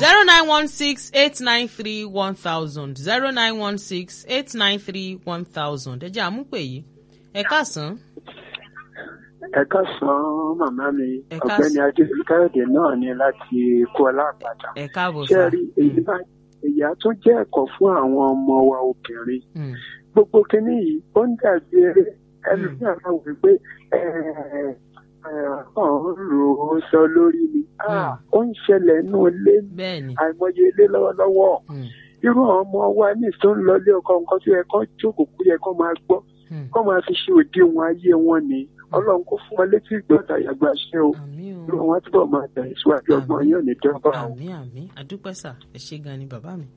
zero nine one six eight nine three one thousand zero nine one six eight nine three one thousand ẹ jẹ́ àmúpè yìí ẹ káàsán. ẹ káàsán màmá mi Ẹ ọ̀gbẹ́ni káàsán. adébíkáyọ̀dé náà ni láti kó ọlápàdà ẹ káàbọ̀ ṣé sá. ẹ rí èyí bá èyí á tún jẹ́ ẹ̀kọ́ fún àwọn ọmọ wa obìnrin Mm, gbogbo kínní yìí ó ń dàbí eré ẹlòmíràn máa wí pé ọ̀hún rò ó sọ lórí mi Ah, ó ń ṣẹlẹ̀ inú ilé bẹ́ẹ̀ ni. àìmọye ilé lọ́wọ́lọ́wọ́ Mm, irú àwọn ọmọ wa ní tó ń lọlé ọkọ nǹkan tó yẹ kó jókòó kó yẹ kó máa gbọ́ mm. kó máa fi ṣe òdiwọ̀n ayé wọn ni ọlọ́run kó fún wọn létí ìgbọ́ta yàgbà ṣe o àmì o. irú wọn túbọ̀ máa tẹ̀síwájú ọgbọ́n yóò ní dẹ́gbà o. àmì àmì àdúpẹ́ sà ẹ ṣé gan ni bàbá mi.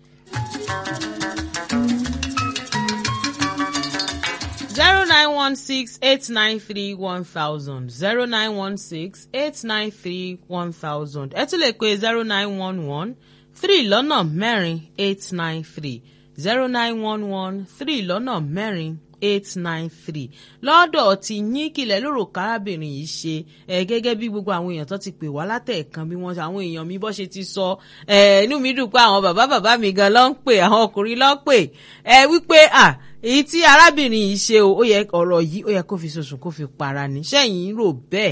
zero nine one six eight nine three one thousand zero nine one six eight nine three one thousand ẹ tún lè pe zero nine one one three lọ́nà mẹ́rin eight nine three zero nine one one three lọ́nà mẹ́rin eight nine three lọ́dọ̀ tí yín kìlẹ̀ lóru kárábìnrin yìí ṣe ẹ gẹ́gẹ́ bí gbogbo àwọn èèyàn tó ti pè wá látẹ̀ẹ̀kan bí wọ́n àwọn èèyàn mi bọ́ ṣe ti sọ ẹ inú mi dùn pé àwọn bàbá bàbá mi gan ló ń pè àwọn ọkùnrin ló ń pè ẹ wípé à èyí tí arábìnrin yìí ṣe o ó yẹ ọ̀rọ̀ yìí ó yẹ kó fi sọ̀sùn kó fi para ní sẹ́yìn rò bẹ́ẹ̀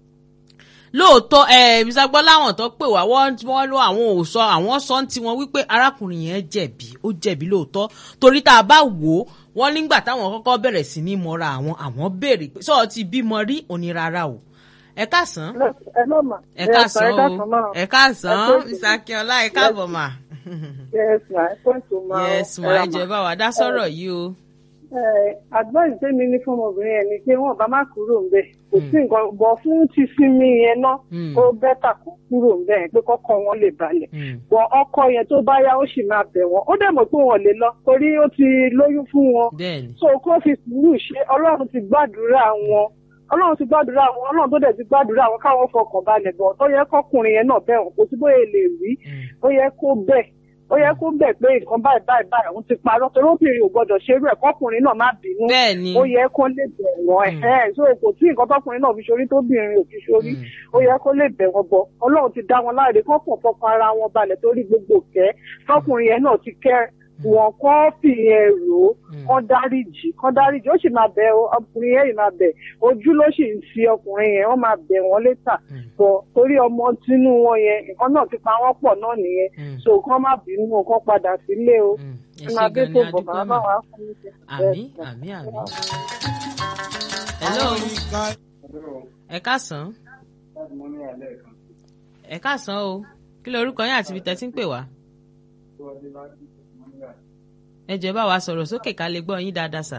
lóòótọ́ ẹ bisagbọ́ láwọn tó pè wá wọ́n wọ́n lọ àwọn ò sọ àwọn sọ ń tiwọn wípé arákùnrin yẹn jẹ̀bi ó jẹ̀bi lóòótọ́ torí tá a bá wò ó wọ́n nígbà táwọn kọ́kọ́ bẹ̀rẹ̀ sí ní mọ́ra àwọn àwọn béèrè pé sọ́ọ́ ti bímọ rí òní rárá o ẹ káàsán ẹ ló mà. ẹ káàsán o ẹ káàsán Ẹ pé- mr akínọlá ẹ káàbọ̀ mà yes ma ẹ pẹ́ tó ma. yes ma ẹ jẹ́ bá wa dá sọ̀rọ̀ yìí o advice tèmi ní fún ọmọbìnrin yẹn ni pé wọn bá má kúrò ńbẹ̀ kò sí nǹkan bọ̀ fún ti sinmi yẹn náà Mm. ó bẹ́tà kó kúrò ńbẹ̀ yẹn pé kọ́kọ́ wọn lè balẹ̀ Mm. bọ̀ ọkọ yẹn tó bá yá ó sì máa bẹ̀ wọ́n ó dẹ̀ mọ̀ pé wọn lè lọ torí ó ti lóyún fún wọn bẹ́ẹ̀ni so kó fi sùúrù ṣe ọlọ́run ti gbàdúrà wọn ọlọ́run ti gbàdúrà wọn ọlọ́run tó dẹ̀ ti gbàdúrà wọn káwọn fọkàn balẹ̀ bọ̀ tó yẹ kọkùnrin yẹn náà bẹ̀ wọ́n kò sí bóyá lè rí Mm. ó yẹ kó bẹ̀ ó yẹ kó bẹ̀ pé nǹkan báyìí báyìí báyìí òun ti parọ́ torí obìnrin ò gbọ́dọ̀ ṣerú ẹ̀ kọkùnrin náà má bínú bẹ́ẹ̀ni ó yẹ kó lè bẹ̀ wọ́n ẹ̀ ẹ̀ so kò tí nǹkan tọkùnrin náà fi ṣorí tóbìnrin ò fi ṣorí Mm. ó yẹ kó lè bẹ̀ wọ́n bọ̀ ọlọ́run ti dá wọn láre kó pọ̀ fọkàn ara wọn balẹ̀ torí gbogbo kẹ́ tọkùnrin yẹn náà ti kẹ́ wọn kọ́ fìyẹn rò ó Mm. kọ́ dáríjì kọ́ dáríjì ó sì máa bẹ̀ ọ́, ọkùnrin yẹn yìí máa bẹ̀ ojú ló sì ń fi ọkùnrin yẹn wọ́n máa bẹ̀ wọ́n létà Mm. bọ̀ torí ọmọ tínú wọn yẹn nǹkan náà ti pa wọ́n pọ̀ náà nìyẹn Mm. so kán má bínú kán padà sílé o Mm. ẹ ẹ ṣé máa gbé gan ni tó bọ̀ adúpẹ́ bàbá mà wa fún mi. àmì àmì àmì. hello ẹ káàsán ẹ káàsán o kí ló orúkọ yín àti ibi tẹ́ ti ń pè wá. ẹ jẹ́ bá wa sọ̀rọ̀ sókè ká lè gbọ́ yín dáadáa sà.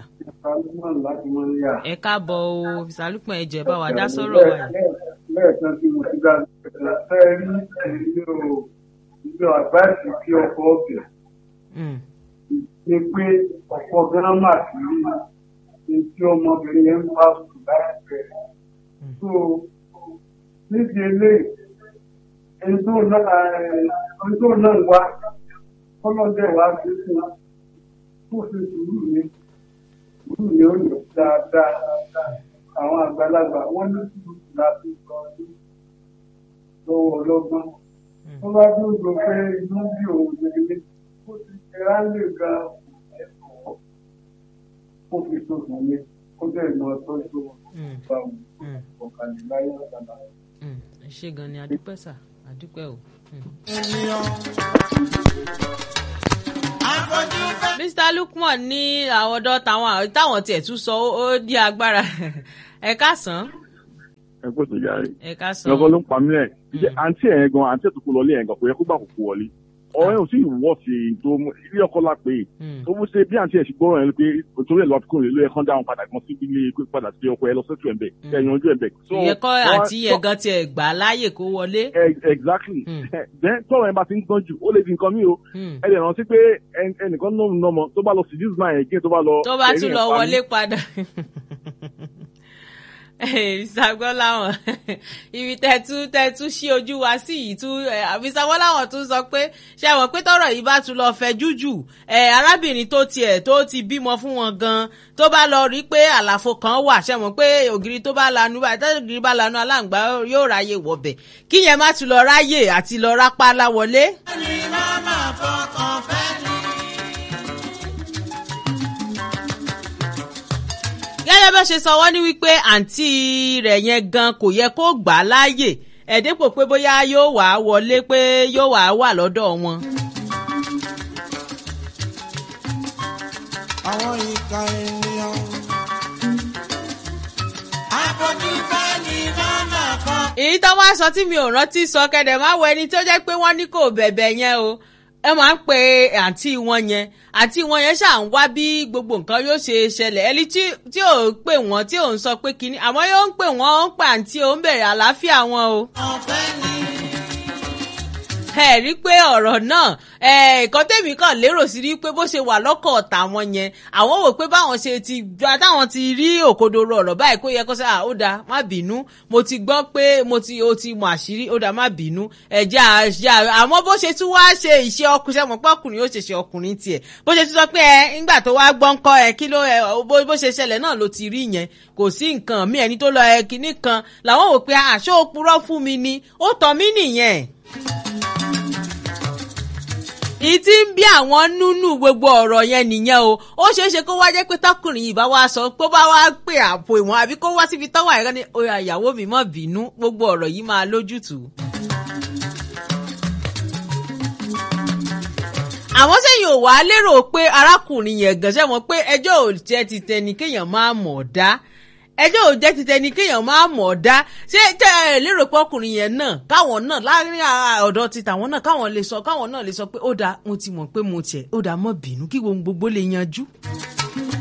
ẹ káàbọ̀ o ìsàlùpọ̀ ẹ jẹ́ bá wa dá sọ̀rọ̀ wa yìí. lẹ́ẹ̀kan tí mo ti dá ẹ rí ìlú ìlú àgbáàsì kí ọkọ̀ ọ̀bẹ̀ Mm, ni pé ọ̀pọ̀ gírámà sí ní tí ọmọbìnrin yẹn ń bá sùn láìpẹ́. so níbi eléyìí ẹni tó náà ẹni tó náà wá ọlọ́dẹ wá sí fún kó fi sùúrù ní sùúrù ní ó lò dáadáa àwọn àgbàlagbà wọ́n ní sùúrù láti sọ ọdún lọ́wọ́ ọlọ́gbọ́n wọ́n bá dúró pé inú bí òun lè kó ti ṣe ráńlè gan ẹ̀kọ́ kó fi sọ̀tún ní kó dẹ̀ lọ tọ́jú mm, bá wọn mm, ọ̀kàlẹ̀ ọ̀kàlà. mm. ẹ ṣé gan ni adúpẹ́ sà adúpẹ́ o. Mm. mr lukman ní àwọn ọ̀dọ́ táwọn táwọn tiẹ̀ tún sọ ó- ó di agbára ẹ káàsán ẹ kó tó jáde. ẹ káàsán. lọ́kọ́ ló ń pa mí lẹ̀. Ṣé àǹtí ẹ̀ gan àǹtí ẹ̀ tó kó lọlé ẹ̀ gan kò yẹ kó gbà kó kó wọlé. ọ̀rọ̀ yẹn ò sí ìwọ́ sí i tó mú ilé ọkọ la pé Mm. tó mú ṣe bí àǹtí ẹ̀ ṣe gbọ́rọ̀ yẹn pé torí ẹ̀ lọ́ọ́ kó lè ló yẹ kán dáhùn padà gan sí ilé pé padà sí ọkọ ẹ lọ sẹ́tù ẹ̀ bẹ̀ kẹ́ ẹ̀ yanjú ẹ̀ bẹ̀. So, ìyẹn kọ́ wọ́n- àti ẹ̀gán tiẹ̀ gbà á láàyè kó wọlé. Ex- exactly. Mm. then tọ́rọ̀ ẹ̀ bá ti ń gbọ́n jù ó lè di nǹkan mí o. Mm. ẹ lè rántí pé ẹn- ẹnìkan náà ń nọmọ tó bá lọ sí this man again tó bá lọ. tó bá ẹ̀rí tún ẹ̀ lọ pa mí. wọlé padà. ìsàgbọ́láwọ̀n ibi tẹ́tú tẹ́tú sí ojú wa sí yìí tú ìsàgbọ́láwọ̀n tún sọ pé ṣé àwọn pé tọrọ yìí bá tún lọ fẹ́ jújù arábìnrin tó tiẹ̀ tó ti bímọ fún wọn gan tó bá lọ rí pé àlàfo kan wà ṣé àwọn pé ògiri tó bá lanu báyìí tó ògiri bá lanu aláǹgbá yóò ráyè wọ̀bẹ̀ kí yẹn má tún lọ ráyè àti lọ rápá láwọlé. ẹni máa máa fọkàn fẹ́ ni. gẹ́gẹ́ bá ṣe sọ wọ́n ní wípé àǹtí rẹ̀ yẹn gan kò yẹ kó gbà á láàyè ẹ̀dẹ́pò pé bóyá yóò wá wọlé pé yóò wá wà lọ́dọ̀ wọn. àwọn ìka ènìyàn. àfojú fẹ́ ni máa máa fọkàn. èyí tó wá sọ tí mi ò rántí sọ kẹ̀dẹ̀ má wọ ẹni tó jẹ́ pé wọ́n ní kò bẹ̀bẹ̀ yẹn o ẹ máa ń pe àǹtí wọn yẹn àǹtí wọn yẹn ṣáà ń wá bí gbogbo nǹkan yóò ṣe ṣẹlẹ̀ ẹni tí tí ò ń pè wọ́n tí ò ń sọ pé kínní àmọ́ yóò ń pè wọ́n ó ń pè àǹtí ò ń bẹ̀rẹ̀ àlàáfíà wọn o. ọ̀fẹ́ ni. ẹ rí i pé ọ̀rọ̀ náà ẹ̀ẹ̀kan tèmi kàn lérò sí rí pé bó ṣe wà lọ́kọ̀ ọ̀tà wọn yẹn àwọn wò pé báwọn ṣe ti gba táwọn ti rí òkodoro ọ̀rọ̀ báyìí kó yẹ kó sẹ́ ó dáa má bínú mo ti gbọ́ pé mo ti o ti mọ àṣírí ó dáa má bínú ẹ̀jẹ̀ àṣà àmọ́ bó ṣe tún wá ṣe ìṣe ọkùnrin ṣe mọ̀ pé ọkùnrin ó ṣe ṣe ọkùnrin tiẹ̀ bó ṣe tún sọ pé ẹ ńgbà tó wá gbọ́ ńkọ́ ẹ kí ló ẹ bó ṣe ṣẹlẹ̀ náà ló ti rí yẹn kò sí nǹkan mí ẹni tó lọ ẹ kinní kan làwọn wò pé àṣọ òpùrọ́ fún mi ni ó tọ́ mí nìyẹn ìtí ń bí àwọn nínú gbogbo ọ̀rọ̀ yẹn nìyẹn o ó ṣeé ṣe kó wá jẹ́ pé tọkùnrin yìí bá wá sọ pé bá wá pè àpò ìwọ̀n àbí kó wá síbi tọ́wọ́ àìrán ní oyè àyàwó mi mọ̀ bínú gbogbo ọ̀rọ̀ yìí máa lójútùú. àwọn sẹ́yìn ò wá lérò pé arákùnrin yẹn gàn ṣe mọ̀ pé ẹjọ́ ò jẹ́ ti tẹni kéèyàn máa mọ̀ ọ́ dá ẹjọ́ ò jẹ́ ti tẹni kéèyàn máa mọ̀ ọ́ dá ṣé tẹ́ ẹ lérò pé ọkùnrin yẹn náà káwọn náà láàrin ọ̀dọ̀ ti tàwọn náà káwọn lè sọ káwọn náà lè sọ pé ó dáa mo ti mọ̀ pé mo tiẹ̀ ó dáa mọ́ bínú kí gbogbo lè yanjú.